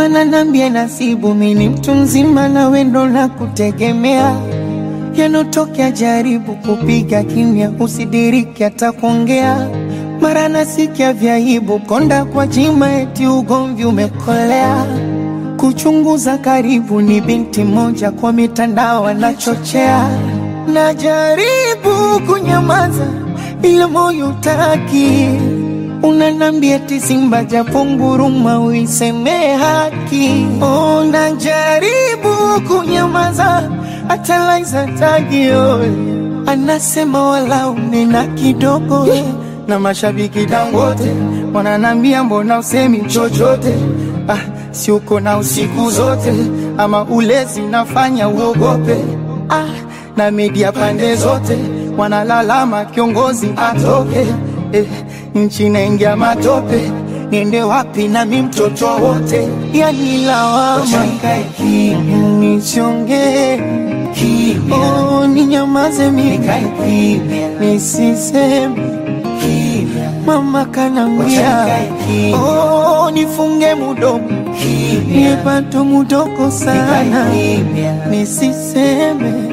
mana nambia nasibu mini mtu mzima na wendo na kutegemea yanotokea, jaribu kupiga kimya, usidiriki hata kuongea. Mara nasikia vyaibu konda kwa jima, eti ugomvi umekolea. Kuchunguza karibu, ni binti moja kwa mitandao anachochea. Najaribu kunyamaza, ila moyo utaki Unanambia eti Simba japo nguruma uiseme haki. Oh, najaribu kunyamaza hata Laiza tagio anasema wala unena kidogo na mashabiki Dangote wananambia mbona usemi chochote? Ah, si uko na usiku zote ama ulezi nafanya uogope? Ah, na media pande zote wanalalama kiongozi atoke eh, nchi naingia matope, niende wapi nami mtoto wote? Yani lawama nichonge oh, ninyamaze mimi nisiseme mama kanambia oh, nifunge mudomo niepato mudoko sana nisiseme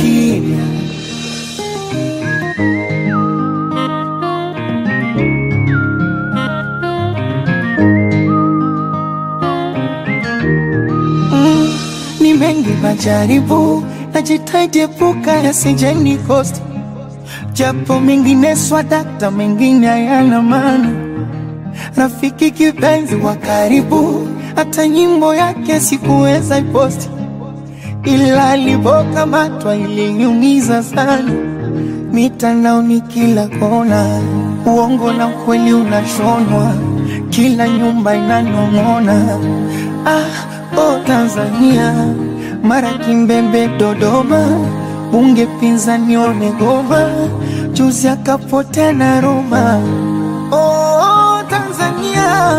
Mm, ni mengi majaribu, najitahidi epuka yasijeni kosti, japo mengine swadakta, mengine hayana maana. Rafiki kipenzi wa karibu, hata nyimbo yake sikuweza iposti, ila alipokamatwa iliniumiza sana. Mitandaoni kila kona, uongo na ukweli unashonwa, kila nyumba inanong'ona. Ah, oh Tanzania, mara Kimbembe, Dodoma, bunge pinzani wamegoma, juzi akapotea na Roma. Oh Tanzania,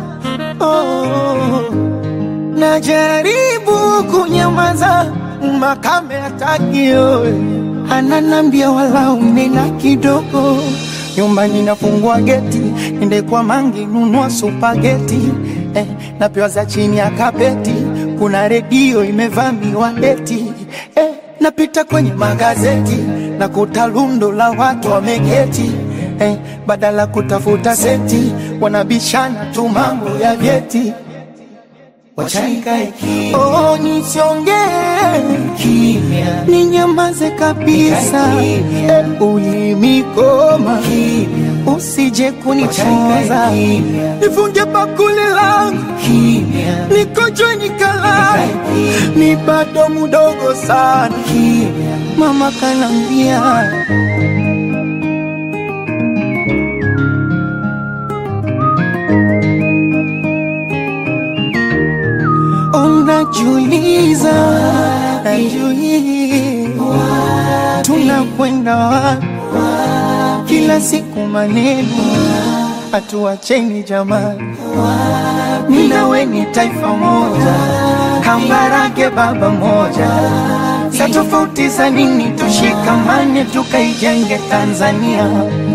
oh, najaribu kunyamaza, makame hatakio ananambia wala unena kidogo nyumbani nafungua geti ende kwa mangi nunua supageti eh, napewa za chini ya kapeti kuna redio imevamiwa eti eh, napita kwenye magazeti na kuta lundo la watu wameketi eh, badala kutafuta senti wanabishana tu mambo ya vyeti Oh, nisiongee ninyamaze kabisa, eh, ulimikoma usije kunichoza, nifunge bakuli langu nikojwe nikalala, ni bado mudogo sana, mama kanambia Unajiuliza, najiuliza, tunakwenda wapi? Kila siku maneno, hatuacheni jamani, mimi na wewe ni taifa moja, kambarage baba moja, sa tofauti za nini? Tushikamane tukaijenge Tanzania.